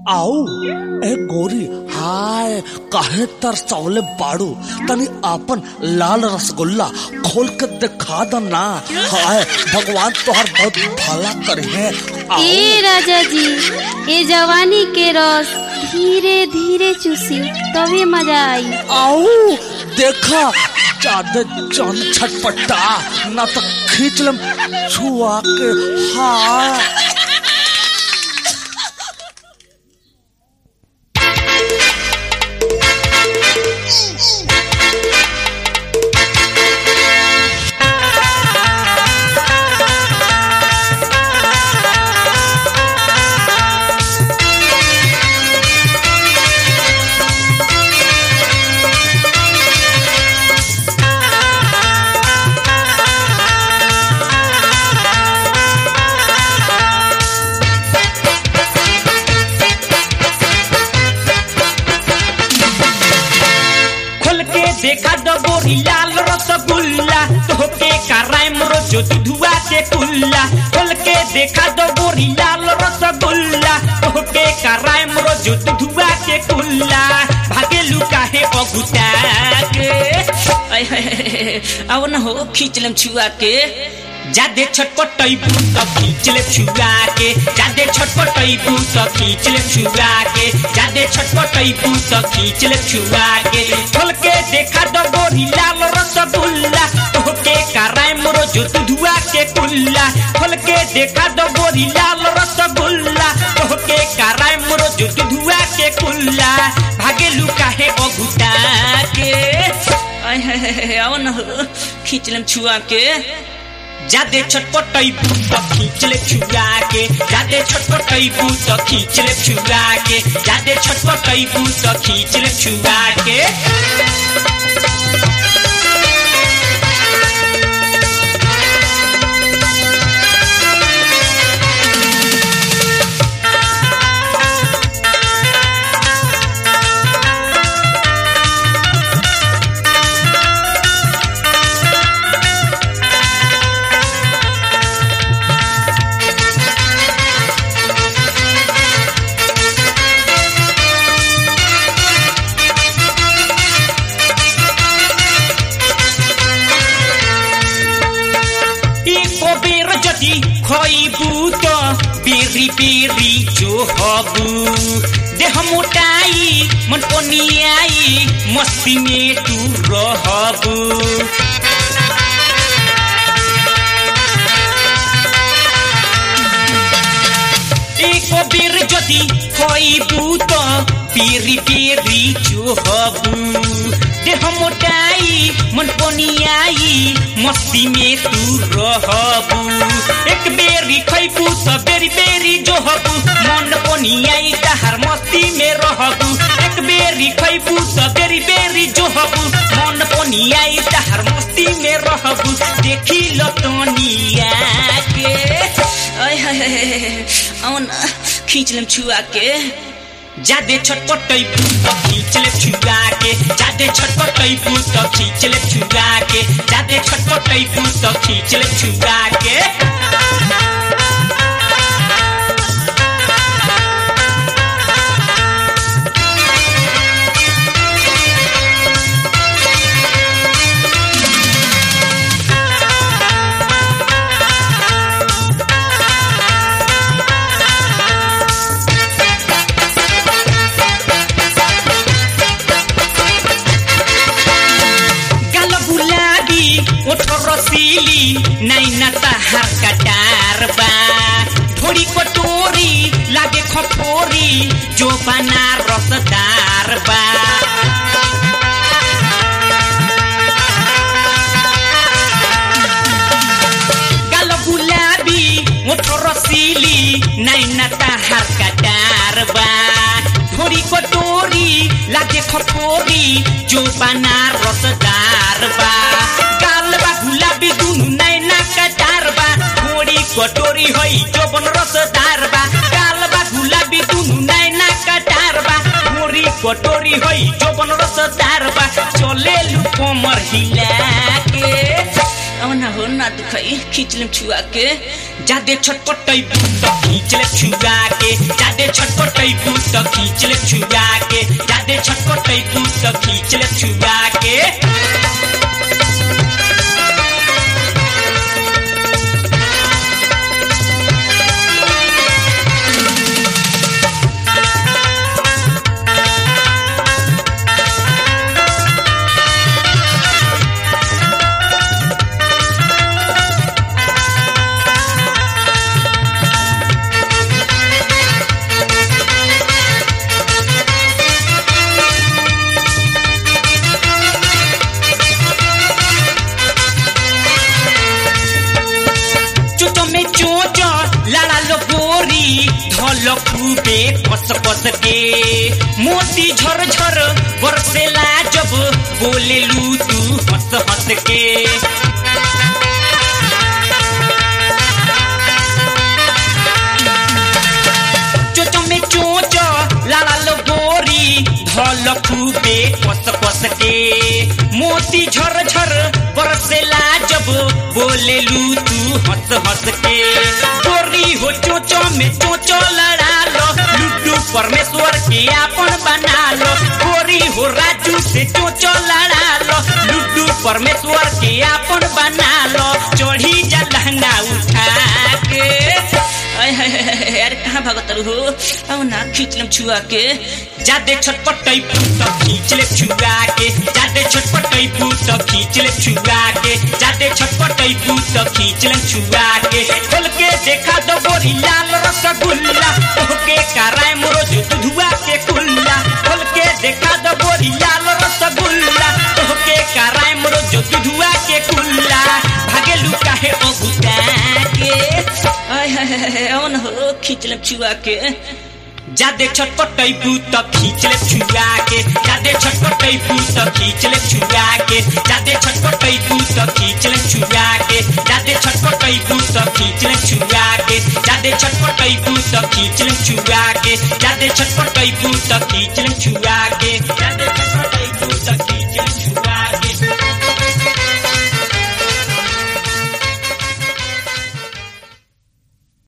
आओ ए गोरी हाय काहे तरसवले बाड़ू तनी आपन लाल रसगुल्ला खोल के दिखा द ना हाय भगवान तोहर बहुत भला करे है ए राजा जी ए जवानी के रस धीरे धीरे चूसी तभी मजा आई आओ देखा ज्यादा जान छटपटा ना तो खींच लम छुआ के हाय खोल के देखा दो गोरी लाल रसगुल्ला तोहके करायम रोजो दुधुआ के कुल्ला खोल के देखा दो गोरी लाल रसगुल्ला तोहके करायम रोजो दुधुआ के कुल्ला भागे लुका है बगुता के आय हाय हाय, आओ न हो खींच लम छुआ के जादे छटपटैबू त खींच ले छुआ के जादे छटपटैबू त खींच ले छुआ के जादे छटपटैबू त खींच ले छुआ के खोल के देखा दो गोरी लाल रसगुल्ला तोहके कराय मोरो जो दुधुआ के कुल्ला खोल के देखा दो गोरी लाल रसगुल्ला तोहके कराय मोरो जो दुधुआ के कुल्ला भागे लुका है अगुटा के आय हाय हाय हाय, आओ न हो खींच लेम छुआ के जादे छटपटैबू त खींच ले छुआ के जादे छटपटैबू त खींच ले छुआ के जादे छटपटैबू त खींच ले छुआ के एको बेर जति खइबू त बेरी बेरी जो हबू देह मोटाई मन पनियाई मस्ती में तू रहबू एको बेर जति खइबू त बेरी बेरी जो हबू देह मोटाई मन पनियाई मस्ती में तू रहबू एक बेरी खइबू त बेरी बेरी जो हबू मन पनियाई तहार मस्ती में रहबू एक बेरी खइबू त बेरी बेरी जो हबू मन पनियाई तहार मस्ती में रहबू देखी लो तनिया के आय हाय हाय हाय, आओ न खींच लेम छुआ के जादे छटपटैबू त खींच ले छुआ के जादे छटपटैबू त खींच ले छुआ के जादे छटपटैबू त खींच ले छुआ के गाल गुलाबी ओठ रसीली नैना तहार कटार बा थोड़ी कटोरी लागे खपोरी जो बना रसदार बा गाल गुलाबी ओठ रसीली नैना तहार कटार बा थोड़ी कटोरी लागे खपोरी जो बना रसदार बा गाल बा गुलाबी दुनु नैना कटार बा थोड़ी कटोरी होई जो बन रसदार बा गाल बा गुलाबी दुनु नैना कटार बा थोड़ी कटोरी होई जो बन रसदार बा चले लू कमर हिला के औना हो ना दुखाई खींच लेम छुआ के जादे छटपटै त खींच ले छुआ के जादे छटपटै त तो खींच ले छुआ के जादे छटपटैबू तो खींच ले छुआ के चोचो में चोचो लाड़ा लो गोरी धल खूबे कस कस के मोती झर झर बरसेला जब बोले लू तू हंस हंस के चोचो में चोचो लाड़ा लो गोरी धल खूबे कस कस के मोती झर झर बरसेला जब बोले लू तू हंस हंस के गोरी हो चोचो में चोचो लड़ा लो लुड्डू परमेश्वर के आपन बना लो गोरी हो राजू से चोचो लड़ा लो लुड्डू परमेश्वर के आपन बना लो चढ़ी जा लहंगा उठा के अय हाय हाय हाय, अरे कहाँ भागत हो अब ना खींच लेम छुआ के जादे छटपटै तो खींच ले छुआ के जादे छटपटै तो खींच ले छुआ के जादे छटपटै तो खींच ले छुआ के खोल के देखा दो गोरी लाल रसगुल्ला ओके कराए मोरो जो दुधुआ के कुल्ला खोल के देखा दो गोरी लाल रसगुल्ला ओके कराए मोरो जो दुधुआ के कुल्ला भागे लुका है ओ गुता के आय हाय हाय हाय, औन हो खींच ले छुआ के जादे छटपटैबू त खींच ले छुआ के जादे छटपटैबू त खींच ले छुआ के जादे छटपटैबू त खींच ले छुआ के जादे छटपटैबू त खींच ले छुआ के जादे छटपटैबू त खींच ले छुआ के जादे छटपटैबू त खींच ले छुआ के जादे